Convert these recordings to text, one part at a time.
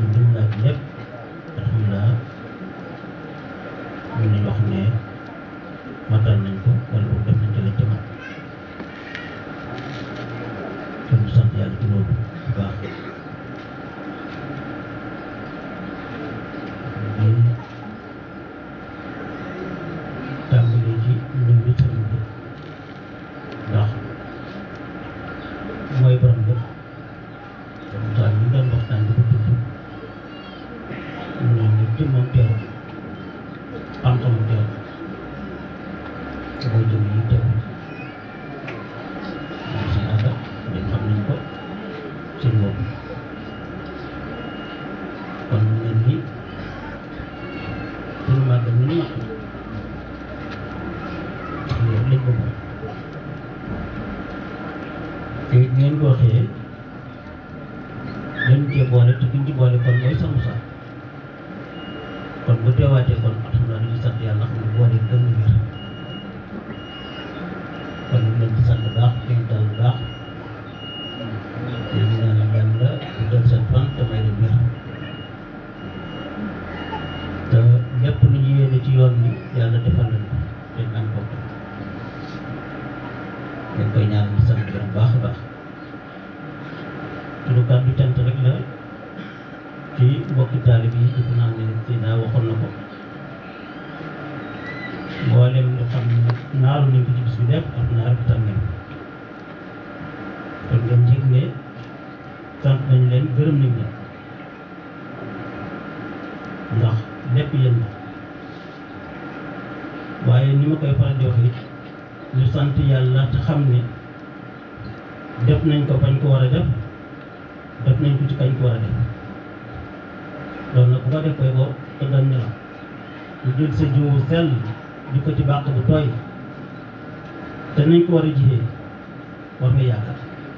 ñu lim laaj lépp alhamdulilah ñu nañ wax ne matal nañ ko wala boog def nañ ci lañ ca mat kon ñu sant yàlla ci loolu bu baax di tàmbalee ci ñëw bi sëriñ bi ndax mooy borom lépp comme ça ñu doon waxtaan di ko tudd ñu ne jëmmam teew xam-xamu teew te mooy jëmm yi teew mooy seen àdda dañ xam nañ ko seen bopp kon mu mel ni suñu màggal ñu ni mat na léegi lañ ko moom te it ngeen ko waxee dañ cee boole te kuñ ci boole kon mooy sa Moussa kon bu teewaatee kon alhamdulilah dañuy sant yàlla xam ne boole gën na wér kon ñu ngi leen di sant bu baax di leen dal bu baax te ñu ñaanal yàlla bu dal seen fan te may leen wér te lépp lu ñu yéene ci yoon bi yàlla defal leen ko dañ am ko dañ koy ñaanal di sant bu baax a baax suñu kàddu cant rek la ci mbokki taalib yi defe naa ne Seydina waxoon na ko mboolem lu xam ne naalu nañ ko ci bis bi lépp ak naar bi tam ngeen kon ngeen yëg ne sant nañ leen gërëm nañ leen ndax lépp yéen la waaye ni ma koy faral di wax it ñu sant yàlla te xam ne def nañ ko fañ ko war a def def nañ ko ci kañ ko war a def loolu nag bu ko def koy boo tëggal ñu la ñu jël sa jiwu sell di ko ci bàq bu tooy te nañ ko war a jiyee war nga yaakaar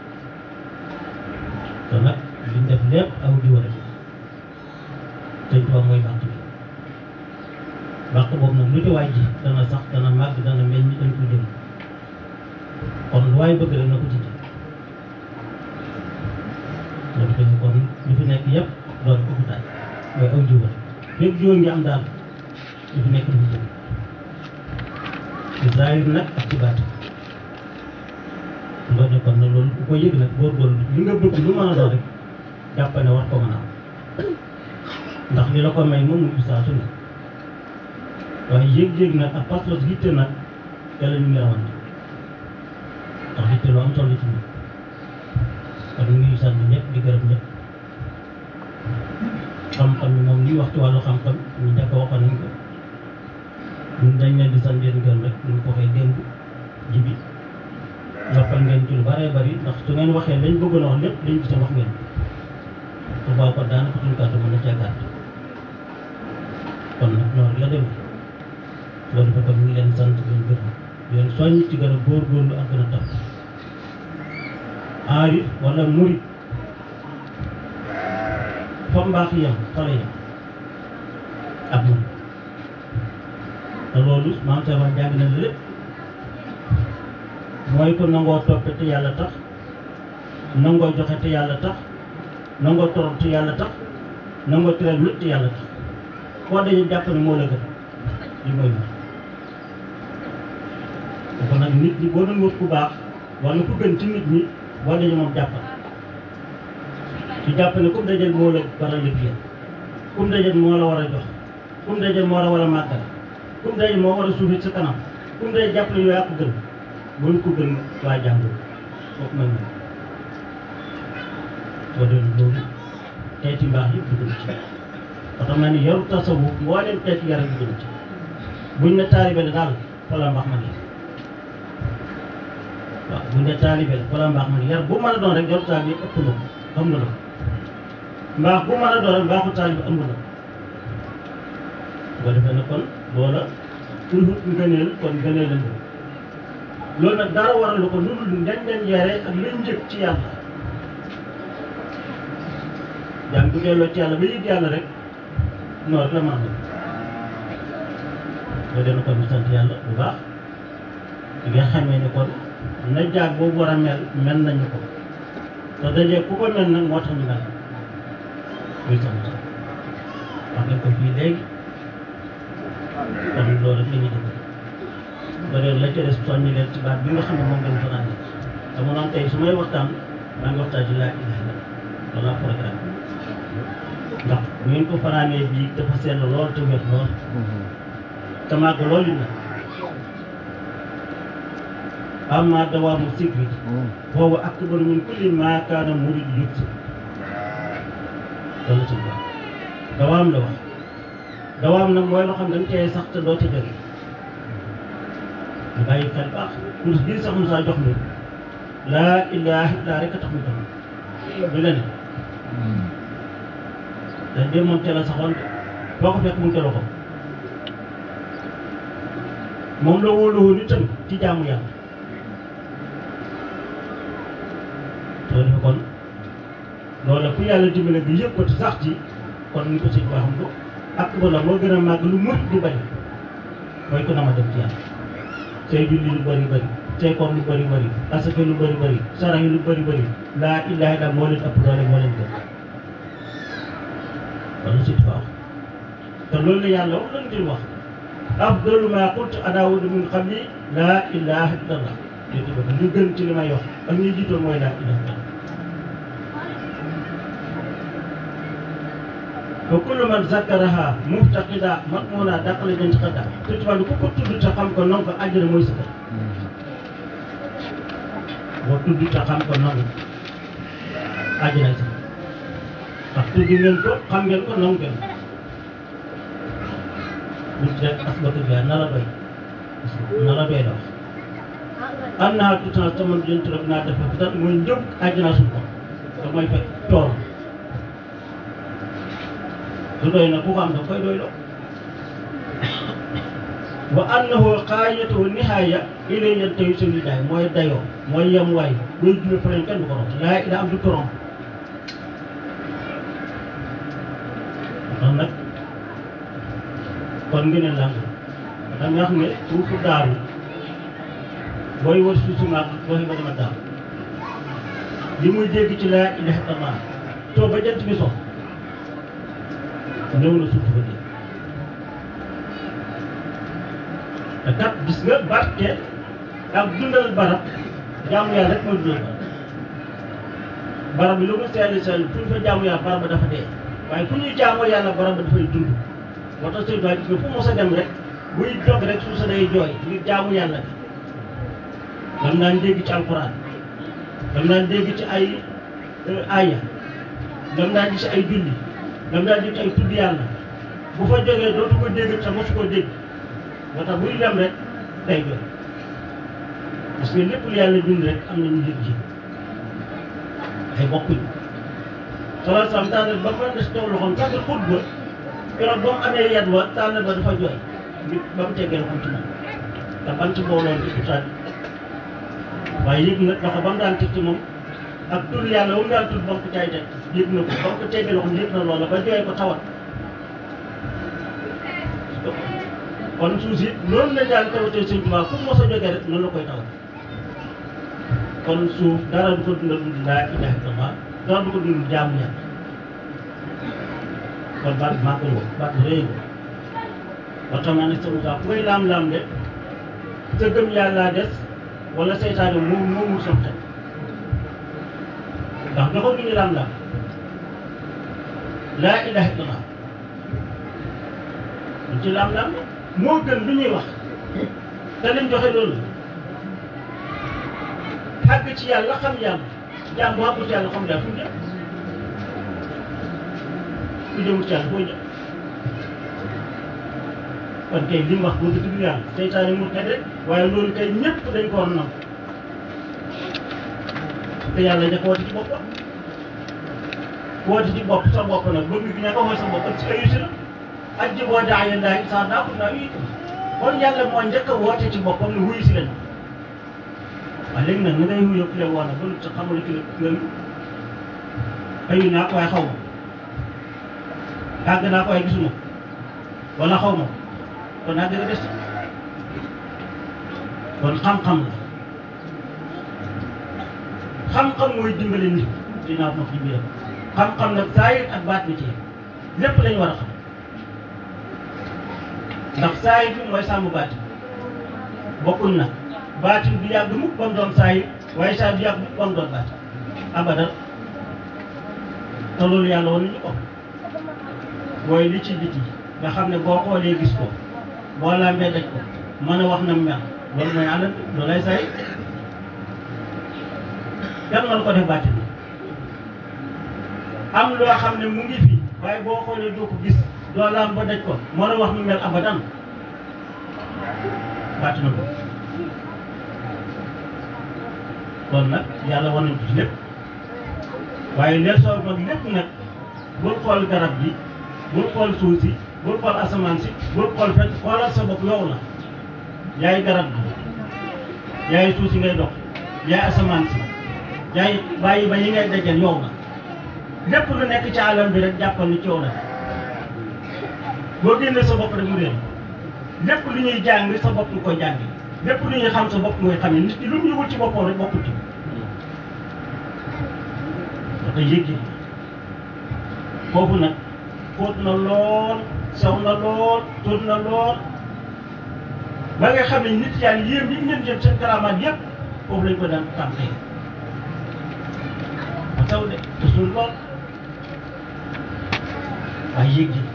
te nag liñ def lépp aw jiw rek sëñ Tuubaa mooy bàq bi bàq boobu nag lu ci waay ji dana sax dana màgg dana meññ dañ ko jël kon lu waay bëgg rek na ko ci jël loolu dañu kon li fi nekk yëpp loolu ko fi taaj mooy aw jiw rek fépp jiw ngi am daal li fi nekk du fi jël ci zaahir nag ak ci baat loolu ne kon nag loolu ku ko yëg nag góorgóorlu li nga bëgg lu mën a doon rek jàpp ne war ko mën a am ndax li la ko may moom mu saa su ne waaye yëg-yëg nag ak pas-pas yitte nag te la ñu ngi rawante ndax yitte lu am solo ci ñun kon ñu ngi sant ñëpp di gërëm ñëpp xam-xam ni moom li wax ci wàllu xam-xam ñu njëkk a waxoon nañ ko ñun dañ leen di sant leen gërëm rek ñu ko waxee démb ji bi yokkal ngeen ci lu bëree bëri ndax su ngeen waxee lañ bëggoon a wax lépp dañ gis wax ngeen su baax ko daanaka suñu kàddu mën na cee gàtt kon nag noonu la demee loolu dafa kon ñu ngi leen sant leen gërëm di leen soññ ci gën a góorgóorlu ak gën a tax aari wala murit fa mbaax yem fa la yem ak murit te loolu maam sa wax jàng na la lépp mooy ko nangoo toppe te yàlla tax nangoo joxe te yàlla tax nangoo torop te yàlla tax nangoo tëral nit te yàlla tax koo dañu jàpp ne moo la gën li mooy murit kon nag nit ñi boo doon wut ku baax wala ku gën ci nit ñi boo dañu moom jàppal su jàpp ne comme dajal moo la war a liggéey comme dajal moo la war a jox comme dajal moo la war a màggal comme dajal moo war a suufit sa kanam comme dajal jàpp ne yow yaa ko gën bul ko gën waa jàmbur kooku mooy moom soo doon loolu xeeti mbaax yëpp dugg na ci ba tax na ni yaru tasawuf mbooleem xeeti yaram dugg na ci buñ ne taalibe la daal fa la mbaax ma ne waaw buñ ne taalibe la fa la mbaax ma ne yar bu mën a doon rek yaru taalibe yëpp ëpp na ko xam na la mbaax bu mën a doon rek mbaaxu taalibe ëmb na ko boo defee ne kon loola toujours ngëneel kon ngëneel la loolu nag dara waralu ko lu dul ngañ leen yare ak luñ njëkk ci yàlla jàng bu delloo ci yàlla ba yëg yàlla rek noonu rek la mën a doon boo dee kon ñu sant yàlla bu baax di nga xamee ne kon na jaag boobu war a mel mel nañu ko te dajee ku ko mel nag moo tax ñu mel muy soxna sax wax ngeen ko fii léegi kon loolu rek la ñuy def ba léegi la ca des soññi leen ci baat bi nga xam ne moom ngeen fanaan dama noonu tey su may waxtaan maa ngi waxtaan ci laa ilaha illa wala programme ndax bu ngeen ko fanaanee bii dafa sell lool te wet lool te màgg loolu na amma dawaamu sikri boobu akbar min kulli maa kaana murid yut si loolu ci wax dawaam la wax dawaam nag mooy loo xam ne dañ cee sax te doo ci jóge ñu bàyyi xel baax kurus bii sax Moussa jox mi laa ilaaha illaa rek a tax mu jox du leneen te de moom teel a saxoon boo ko fekk mu ngi teel a ko moom la wóoluwoon itam ci jaamu yàlla soo defee kon loola ku yàlla dimbale bi yëpp ko te sax ci kon ni ko sëñ baa xam ko ak ba la moo gën a màgg lu murit di bari mooy ko na ma dem ci yàlla say julli lu bari bari say koor lu bari bari asaka lu bari bari sarax yi lu bari bari laa ilaaha illa moo leen ëpp doole moo leen gën wala sëñ baa te loolu la yàlla wax lan ngir wax afdalu ma qultu ana wa min qabli laa ilaaha illallah léegi ba li gën ci li may wax ak ñuy jiitoon mooy laa ilaaha illallah wa kullu man zakkaraha muftaqida matmuna dàqale dañ ci xadda te tubaab ku ko tudd te xam ko non ko àjjana mooy sa kër boo tudd te xam ko non àjjana sa ndax tudd ngeen ko xam ngeen ko non ngeen bu ci def asbatu bi na la doy na la doy la wax am naa tout temps sama jënt rek naa def fi tan mooy njëb àjjana suñu ko te mooy fekk tool su doy na ku ko am da koy doy loo wa annahu xaayatu nihaaya ilay yan tayu seen daay mooy dayoo mooy yem waay booy jume fa kenn du ko romb laa ila am du ko romb tax nag kon ngeen ne làng da nga xam ne suufu daaru booy wër suuf si maag boo ba dama daaru li muy dégg ci laa ilaha illallah too ba jant bi so ñëw na suuf ba dégg te kat gis nga barke ak dundal barab jaamu yàlla rek mooy dundal barab barab bi lu mu sell sell fu ñu fa jaamu yàlla barab ba dafa dee waaye fu ñuy jaamoo yàlla barab ba dafay dund moo tax sëñ bi gis nga fu mos a dem rek buy jóg rek suuf sa day jooy ngir jaamu yàlla bi dam naan dégg ci alquran dam naan dégg ci ay aya dam naan gis ay julli dam naan dégg ci ay tudd yàlla bu fa jógee dootu ko dégg te mosu ko dégg moo tax buy dem rek day jooy parce que lépp lu yàlla dund rek am nañu yëg ji ay bokkuñu salaa salaam tànnal ba mën na si taw loxoom sax xut ba keroog ba mu amee yat wa tànnal ba dafa jooy nit ba mu teggee loxoom ci moom te bant booloon ci utaat waaye yëg na loxo ba mu daan teg ci moom ak tur yàlla ba mu daan tur ba mu ko caay teg yëg na ko ba mu ko teggee loxoom yëg na loola ba jooy ko tawat kon suuf si loolu la daan tawatee sëñ Tuubaa fu mu mos a jógee rek noonu la koy tawat kon suuf dara du ko dundal dund laa ilaaha illallaah dara du ko dundal jaamu yàlla kon baat bi maa ko woo baat bi rëy nga ba tax ma ne sa Moussa ku koy laam-laam de sa gëm yàlla des wala seytaane moom moomul sam xel ndax joxoon ñu laam-laam laa ilaaha illallaah duñ ci laam-laam moo gën lu ñuy wax te lim joxe loolu àgg ci yàlla xam yàlla jaam bu àggu ci yàlla xam yàlla fu mu jëm ku jëmul ci yàlla fooy jëm kon kay li mu wax boo ko dugg yàlla seytaane mu xet rek waaye loolu kay ñëpp dañ ko war a nangu te yàlla ña ko woote ci boppam woote ci bopp sa bopp nag bëgg gi ña ko woote sa bopp ak si ayu si la ajji boo daa yéen daal saa daa ko naa uyi kon yàlla moo njëkk a woote ci boppam ne wuyu si leen waaye léegi nag na ngay wuyoo ki la woon ba lu sa xamul ki la nga ayu naa ko waaye xaw ma àgg naa ko waaye gisuma wala xaw ma kon àgg nga des kon xam-xam la xam-xam mooy dimbale nit dinaa wax ci biiram xam-xam nag saayir ak baat bi ci lépp lañu war a xam ndax saayir bi mooy sàmm baatin bokkuñ nag baatin du yàgg mukk ba mu doon saayir waaye saa du yàgg mukk ba mu doon baatin abadan te loolu yàlla wan nañu ko mooy li ci biti nga xam ne boo xoolee gis ko boo lambee daj ko mën a wax na mel loolu mooy àll loolu lay saayir kenn mënu ko def baatin am loo xam ne mu ngi fi waaye boo xoolee doo ko gis doo laam ba daj ko mën a wax nu mel abadan bàtt na ko kon nag yàlla war nañ ko ci lépp waaye leen soo mag lépp nag bul xool garab gi bul xool suuf si bul xool asamaan si bul xool fekk xoolal sa bopp yow la yaay garab gi yaay suuf si ngay dox yaay asamaan si yaay bàyyi ba yi ngay dajal yow la lépp lu nekk ci alam bi rek jàppal ni ci yow la boo génnee sa bopp rek mu réer lépp lu ñuy jàng sa bopp nga koy jàng lépp lu ñuy xam sa bopp nga koy xamee nit ki lu mu yëgul ci boppam rek bokkut ci dafa yëg foofu nag xóot na lool saw na lool tóot na lool ba nga xam ne nit yàlla yéem yi ngeen jëm seen karamaat yëpp foofu lañ ko daan tàmpee ba saw de te suul lool waaye yëg ji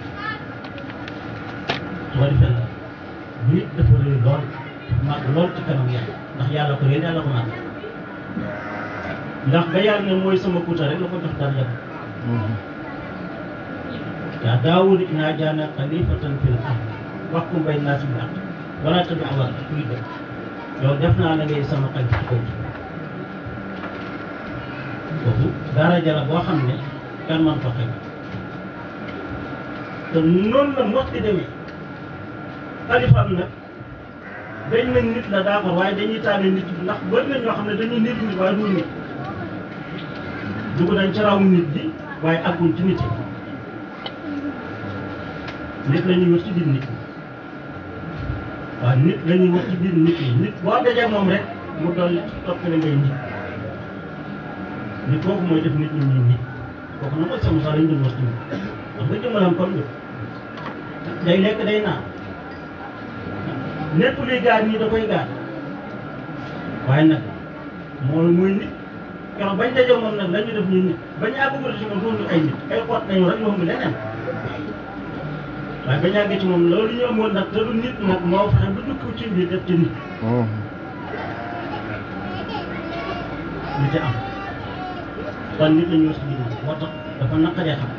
su ko defee nag nit dafa rëy lool màgg lool ci kanam yàlla ndax yàlla ko réer yàlla ko màgg ndax ba yàlla ne mooy sama kuuta rek la ko jox dara yàlla yaa daawud inaa jaana xalifatan fil ard waxkum bay naas bil ard wala tabi awal kuy def yow def naa la ngay sama xalifa kaw kooku daraja la boo xam ne kenn man ko xëy te noonu la mos di demee xalifaam nag dañ ne nit la d'accord waaye dañuy tànn nit ndax bëri na ñoo xam ne dañuy nit nit waaye du nit dugg nañ ci raw nit bi waaye àgguñ ci nit yi nit la ñuy wër ci biir nit ñi waaw nit la ñuy wër ci biir nit yi nit boo dajee moom rek mu doon topp la ngay nit nit kooku mooy def nit ñi ñuy nit kooku nag mooy sama sax lañ doon wër ci nit wax nga jëmmalam comme ñu day lekk day naan lépp luy gaar ñii da koy gaar waaye nag moom mooy nit keroog bañ dajee moom nag la ñu def ñuy nit bañ àggagul ci moom doonul ay nit ay xoot nañu rek yomb leneen waaye bañ àggee ci moom loolu ñu amoon nag te du nit nag moo fexe ba dugg ci biir def ci nit li ci am kon nit la ñu wax biir nit moo tax dafa naqaree xam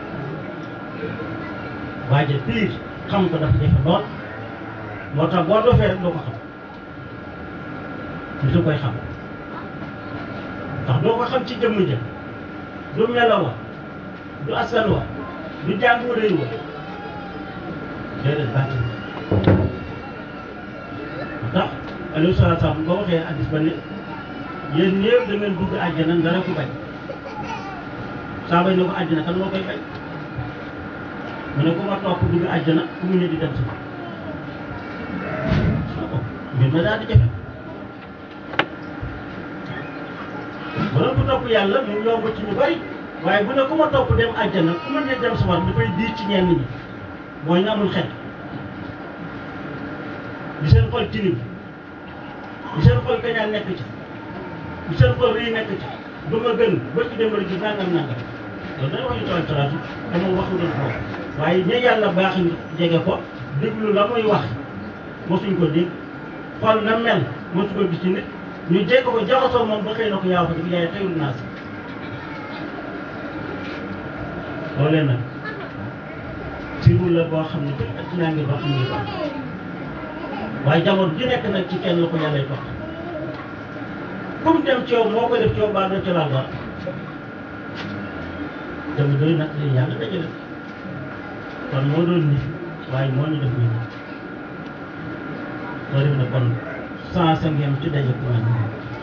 waaye piir xam ko dafa jafe lool moo tax boo dofee rek doo ko xam nit a koy xam ndax doo ko xam ci jëmm jëm du melaw wa du askan wa du jàng wa réew wa déedéet bàtti moo tax alayhi salaatu salaam ba waxee addis ba ne yéen ñëpp da ngeen dugg àjjana dara ku bañ saa bañ ne ko àjjana kan moo koy bañ mu ne ku ma topp dugg àjjana ku mu ne di dem si mbir ma daal di jafe bu doon ko topp yàlla mu yomb ci ñu bari waaye bu ne ku ma topp dem àjjana ku ma ne dem sa war dafay diir ci ñenn ñi mooy ñu amul xel di seen xol tilim di seen xol kañaan nekk ci di seen xol rëy nekk ci du ma gën ba ci dem rek ci nangam nangam loolu dañ wax ñu tawal talaatu dama waxu doon foofu waaye ña yàlla baax ñu jege ko déglu la muy wax mosuñ ko dégg xool na mel mosu ko gis ci nit ñu jekk ko jaxasoo moom ba xëy na ko yaa fa dëgg yaay xëyul naa si loolee nag sirul la boo xam ne fii ak naa ngi dox ngi dox waaye jamono ji nekk nag ci kenn la ko yàllay dox comme dem ci yow moo koy def ci yow baa doo ci laal dara dama doy nag li yàlla dajale kon moo doon nit waaye moo ñu def nit soo def ne kon cent cinquième ci daje ku mel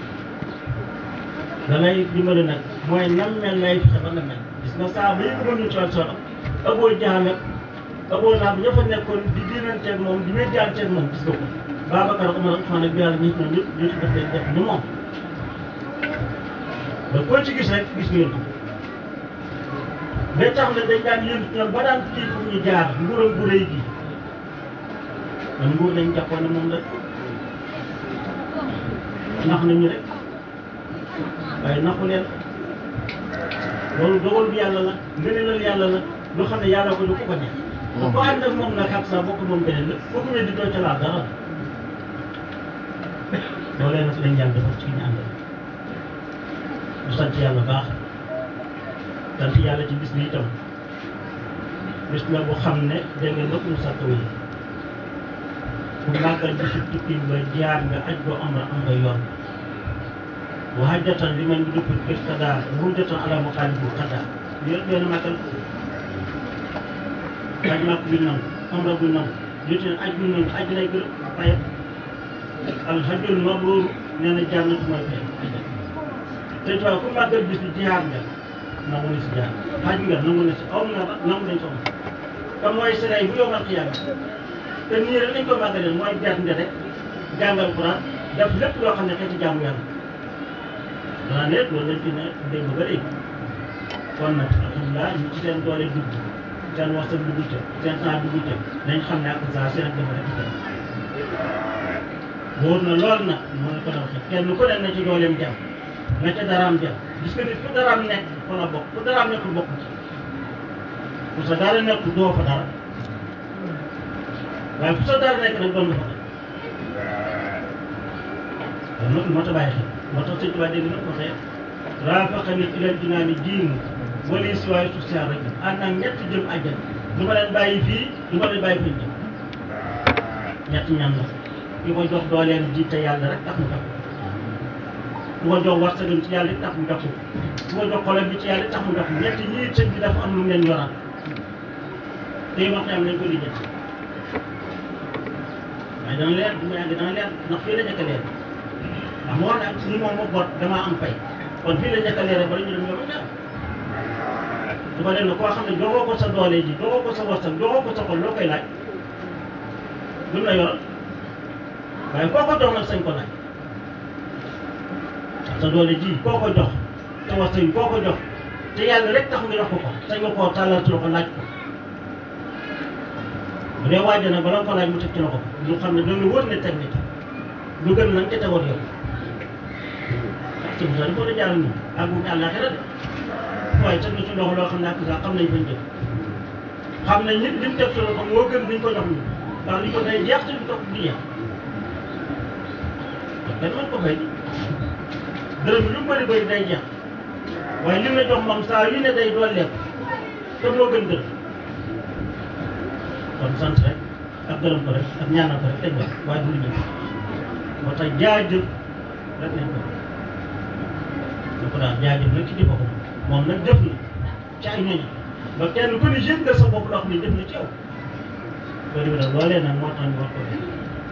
da lay dimbali nag mooy nam mel lay fexe ba nga mel gis nga saa ba yëg mënuñu coon solo aboo jaxamet aboo naa bi ña fa nekkoon di diinanteeg moom di wéddianteeg moom gis nga ko Babacar Omar Ousmane ak Bilal ñi ñoom ñëpp ñoo ci def leen def ni moom ba koo ci gis rek gis ngeen ko ba tax na dañ daan yëngu ñoom ba daan kii fu ñu jaar nguuram bu rëy gi man nguur lañ jàppoon ne moom la nax nañu rek waaye naxu leen loolu dogal bi yàlla la ngëneelal yàlla la loo xam ne yàlla ko jox ko ko neex. te ko ànd ak moom nag ak sa bokk moom beneen la boo ko weddi doo ca laal dara loolee nag lañ yàlla defal ci ki ñu àndal ñu sant yàlla baax sant yàlla ci bis bi itam bis la boo xam ne dégg nga lépp mu sàkk wi bu màggal bisu tukki ba jaar nga aj boo am am nga yoon wa hajjatan li man bi dëpp kër kadaa hujjatan ala muxaalifu kadaa li yëpp benn màggal aj màkk bi nangu amra bi nangu yéte ne aj bi nangu aj lay gërëm fayam alhajjul mabruur nee na jànnat mooy fayam te tubaab ku màggal bis bi jihaar nga nangu na si jaar xaj nga nangu na si aw nga nangu nañ soxna te mooy sëray bu yomal xiyaam te nii rek lañ ko màggalee mooy jaar nga rek jàngal Quran def lépp loo xam ne xeeti jaamu yàlla danaa ne loolu lañ fi ne dégg ba léegi kon nag alhamdulilah ñu ci seen doole dugg seen waxtaan dugg ca seen temps dugg ca nañ xam ne ak saa seen ak dafa rek ca wóor na lool nag moo ne ko doon waxee kenn ku ne na ci dooleem jàmm na ca daraam jàmm gis nga nit fu daraam nekk fa la bokk fu daraam nekk bokk ci fu sa dara nekk doo fa dara waaye fu sa dara nekk nag doon nga fa dara kon nag moo tax bàyyi xel moo tax sëñ Tuubaa dégg na ko waxee raafaqani ilal jinaani diinu wali si waaye suuf si rek ànd ak ñett jëm àjjana du ma leen bàyyi fii du ma leen bàyyi fii jëm ñett ñan la ki ko jox dooleem ji te yàlla rek tax mu tax ku ko jox wartagam ci yàlla tax mu jox ko ku ko jox xolam bi ci yàlla tax mu jox ko ñett ñii sëñ bi dafa am lu mu leen yoral te wax am nañ ko lijjanti waaye dana leer du ma yàgg dana leer ndax fii la njëkk a leer ndax moo ne ak ni moom moo bot damaa am pay kon fii la njëkk a leer bala ñu dem ñoom ñaar su ko defee koo xam ne joxoo ko sa doole ji joxoo ko sa wartag joxoo ko sa xol loo koy laaj lu la yoral waaye koo ko jox nag sañ ko laaj sa doole ji koo ko jox te wartag yi koo ko jox te yàlla rek tax nga jox ko ko sañ nga koo tàllal ci loxo laaj ko bu dee waaj nag bala nga ko laaj mu teg ci loxo lu xam ne danga wër ne teg nit lu gën nag ca tegoon yow sëñ bi dafa war a jaar nii ak mu àllaaxira de waaye teg na ci loxo loo xam ne ak sax xam nañ fañ jëm xam nañ nit li mu teg ci loxo moo gën liñ ko jox ñu ndax li ko day jeex te du toog di jeex kon kenn mën ko fay dërëm bi lu mu bëri bëri day jeex waaye li nga jox moom saa yu ne day dooleeku te moo gën dërëm kon sant rek ak gërëm ko rek ak ñaanal ko rek lañ wax waaye du lu ñu moo tax jaajëf rek lañ ko da ko daal jaajëf rek ci jëfa ko moom nag jëf na ci ay ñooñu ba kenn ku ne yëg nga sa bopp loo xam ne jëf na ci yow loolu nag loolee nag moo tax ñu war ko def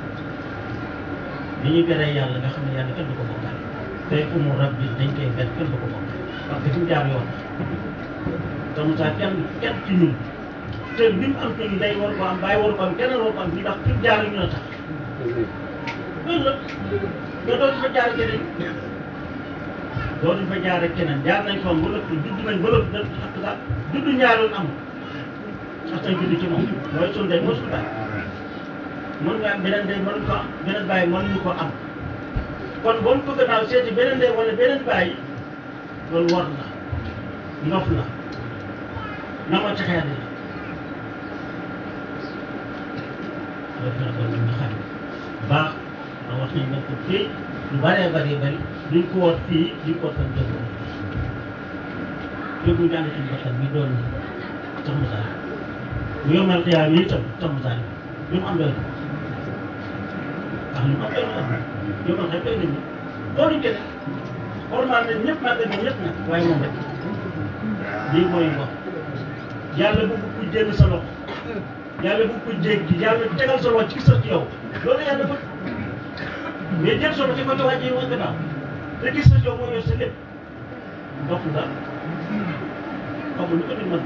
li ñu beree yàlla nga xam ne yàlla kenn du ko bokkaale tey umu rab bi dañ koy ber kenn du ko bokkaale parce que fi mu jaar yoon te mu saa kenn kenn ci ñun te bi mu am ci ñun day war ko am bàyyi war ko am keneen war ko am fii ndax fi mu jaar ñu la tax loolu la nga dootu fa jaar keneen dootu fa jaar ak keneen jaar nañ fa ba lépp judd nañ ba lépp def ak sax judd ñaaroon amul sax tey judd ci moom mooy suñu day mooy suñu baay mën nga am beneen day mënuñ ko am beneen baay mënuñu ko am kon boo ko gannaaw seeti beneen day wala beneen baay loolu war la ndof la na ma texeer la loolu la kon nga xam baax a wax nañ ne ko fii lu bëree bëri bëri duñ ko woot fii duñ ko woot fan jëm jógu jàng suñu bakkan bi doon sax mu saali bu yomal xiyaam yi itam sax mu saali lu mu am doy ndax lu mu am doy na yomal xëy doy nañu loolu kenn xormaal nañ ñëpp màggal nañ ñëpp nag waaye moom rek lii mooy wax yàlla bu ko jël sa loxo yàlla bu ko jéggi yàlla tegal sa loxo ci sa ci yow loolu yàlla bëgg mais jël solo ci côté waa ji wax gannaaw te gis na yow moo yor sa lépp ndox la xamul lu ko di mën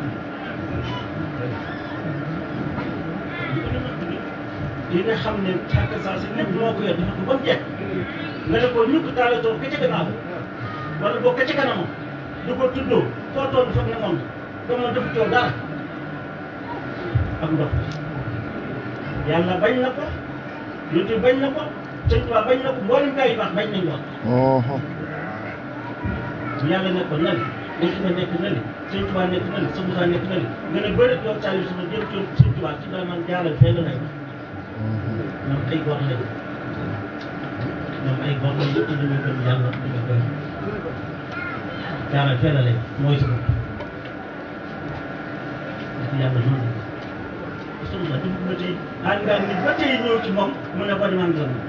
lu ko di mën yi nga xam ne xàq saa si lépp moo ko yor dafa ko ba mu jekk nga ne ko ñu ko taale toog ka ca gannaaw wala boo ka ca kanamam du ko tuddoo foo toll foog ne moom te moom dafa coow dara ak ndox yàlla bañ na ko yonent bañ na ko sëñ Tuubaa bañ na ko mboolem gaa yu baax bañ nañ lool bu yàlla nekkoon na li yonent ba nekk na li sëñ Tuubaa nekk na li sa Musaa nekk na li nga ne bëri yow saa yu sama jëm ci sëñ Tuubaa ci daan naan jaaral fee la lay wax ñoom ay góor lañ ñoom ay góor lañ te dañoo gëm yàlla dañoo gëm jaaral fee la lay mooy sa bopp parce que yàlla noonu la sëñ Tuubaa dugg ba tey ànd ngaa nit ba tey ñëw ci moom mu ne ko di man gëm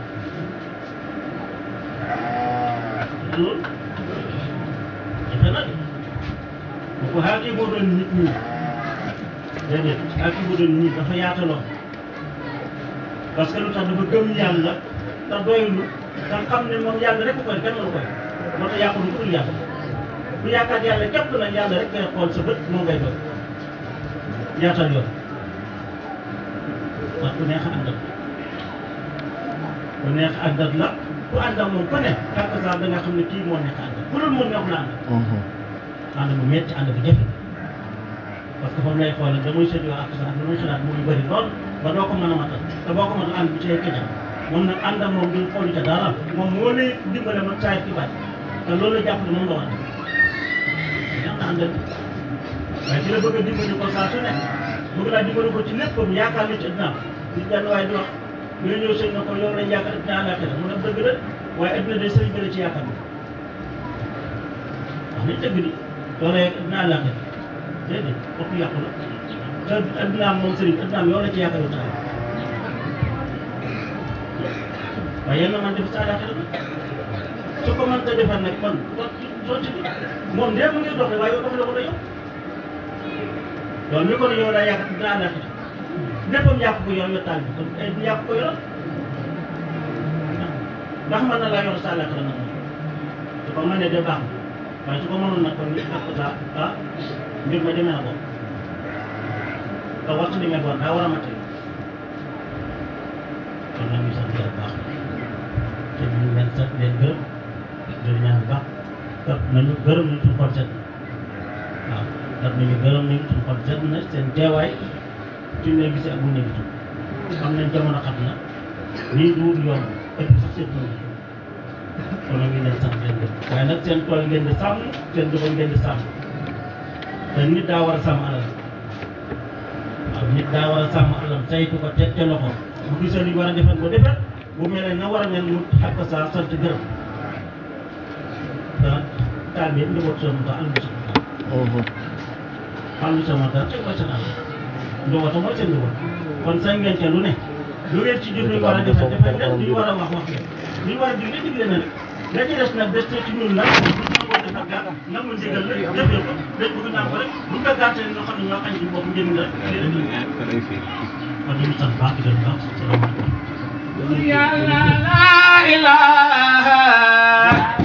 loolu defe na de bu ko xaakee boo doon nit ñi déedéet xaakee boo doon nit dafa yaataloon parce que lu tax dafa gëm yàlla te doylu te xam ne moom yàlla rek ko koy kenn mënu koy moo tax yàqu lu ko dul yàlla bu yaakaar yàlla képp nag yàlla rek ngay xool sa bët moo ngay doy yaatal yoon wax ku neex a àndal ku neex a àndal la ku ànd ak moom ku ne kàkk saa da nga xam ne kii moo neex a àndal ku dul moom neex la àndal ànd bu metti ànd bu jafe parce que foofu lay xoolal damay seet yoo ak sa ak lu muy xalaat mu ngi bëri lool ba doo ko mën a matal te boo ko matal ànd bi ci lay këjam moom nag ànd ak moom duñ xoolu ca dara moom moo lay dimbale ma saay ci baat te loolu la jàpp ne moom nga war a def neex na àndal waaye ci la bëgg a dimbali ko saa su ne bëgg laa dimbali ko ci léppam yaakaar na ci addinaam nit benn waaye di wax nga ñëw sëñ na ko yow lañ yaakaar addina àllaaxira mu ne dëgg la waaye addina de sëriñ bi la ci yaakaar wax nañ dëgg di yow la addina àllaaxira déedéet kooku yàqu la te addinaam moom sëriñ addinaam yow la ci yaakaar taal waaye yéen a man def sa àllaaxira bi su ko mënta defar nag kon kon sotti bi moom ndee mu ngi doxle waaye yow doxle ko da yow loolu mi ko ne yow daa yaakaar addina àllaaxira léppam yàq ko yor yor taal bi kon ay yàq ko yor ndax mën na laa yor sa àllaaxira nag moom su ko mënee de baax na waaye su ko mënoon nag kon ñu def ko saa ah mbir ma demee na ko te waxtu bi mel woon daa war a mate kon nag ñu sant yàlla baax te ñu leen sant leen gërëm leen ñaan baax kat nañu gërëm nañu suñu xol set na waaw kat nañu gërëm nañu suñu xol set na seen teewaay suñu leen gisee ak bu ñu gisul xam nañ jamono xam na nii duur yomb ëpp sax seet nañu kon nag ñu leen sant leen gërëm waaye nag seen tool ngeen di sàmm seen doxal ngeen di sàmm te nit daa war a sàmm alal waaw nit daa war a sàmm alal saytu ko teg ca loxo bu gisee lu ñu war a defar ko defar bu mel na war a mel mu xàq saa sant gërëm te taal bi yëpp njaboot sama taal àll bi sama taal. àll bi sama taal teg mooy seen àll njabootam mooy seen njaboot kon sañ ngeen ca lu ne lu ngeen ci jur lu ñu war a defar defar leen lu ñu war a wax wax leen lu ñu war a digle digle na rek la ci des nag des ci ñun nag bu ñu nangoo defar daal nangu ndigal la jëfee ko dañ bëgg naan ko rek bu ñu ko gàttee ñoo xam ne ñoo añ ci bopp njëriñ la léeg-léeg kon ñu sant baax di leen baax salaamaaleykum Yàlla la ilaha